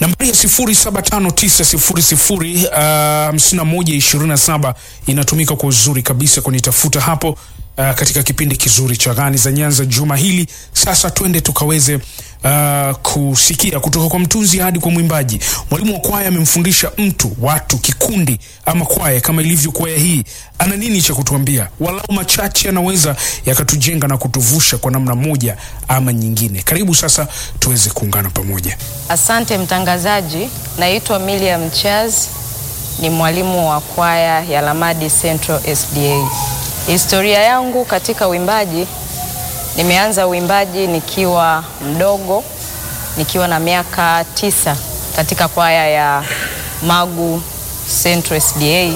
Nambari ya 0759005127 inatumika kwa uzuri kabisa kunitafuta hapo uh, katika kipindi kizuri cha Gani za Nyanza juma hili. Sasa twende tukaweze uh, kusikia kutoka kwa mtunzi hadi kwa mwimbaji. Mwalimu wa kwaya amemfundisha mtu, watu, kikundi ama kwaya kama ilivyo kwaya hii, ana nini cha kutuambia? Walau machache yanaweza yakatujenga na kutuvusha kwa namna moja ama nyingine. Karibu sasa tuweze kuungana pamoja. Asante mtangazaji, naitwa Miriam Charles, ni mwalimu wa kwaya ya Lamadi Central SDA. Historia yangu katika uimbaji, nimeanza uimbaji nikiwa mdogo, nikiwa na miaka tisa katika kwaya ya Magu Central SDA,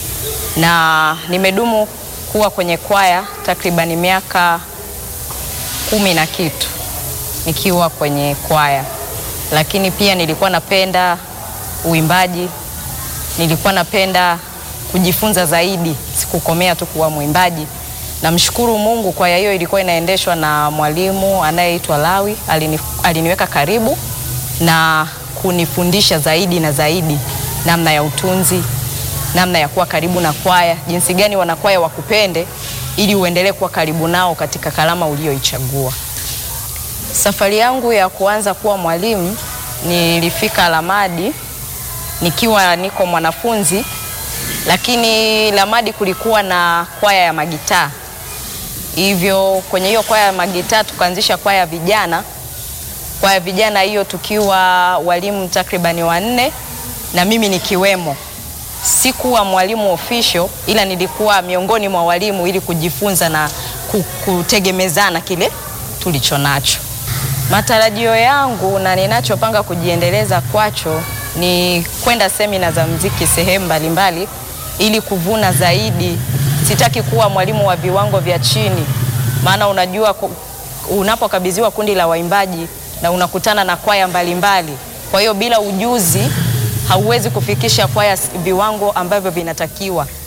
na nimedumu kuwa kwenye kwaya takribani miaka kumi na kitu nikiwa kwenye kwaya, lakini pia nilikuwa napenda uimbaji, nilikuwa napenda kujifunza zaidi, sikukomea tu kuwa mwimbaji. Namshukuru Mungu, kwaya hiyo ilikuwa inaendeshwa na mwalimu anayeitwa Lawi, alini, aliniweka karibu na kunifundisha zaidi na zaidi namna ya utunzi, namna ya kuwa karibu na kwaya, jinsi gani wanakwaya wakupende ili uendelee kuwa karibu nao katika kalama ulioichagua. Safari yangu ya kuanza kuwa mwalimu nilifika Lamadi nikiwa niko mwanafunzi, lakini Lamadi kulikuwa na kwaya ya magitaa, hivyo kwenye hiyo kwaya ya magitaa tukaanzisha kwaya ya vijana. Kwaya ya vijana hiyo tukiwa walimu takribani wanne na mimi nikiwemo. Sikuwa mwalimu official, ila nilikuwa miongoni mwa walimu ili kujifunza na kutegemezana kile tulicho nacho. Matarajio yangu na ninachopanga kujiendeleza kwacho ni kwenda semina za mziki sehemu mbalimbali ili kuvuna zaidi. Sitaki kuwa mwalimu wa viwango vya chini, maana unajua unapokabidhiwa kundi la waimbaji na unakutana na kwaya mbalimbali, kwa hiyo bila ujuzi hauwezi kufikisha kwaya viwango ambavyo vinatakiwa.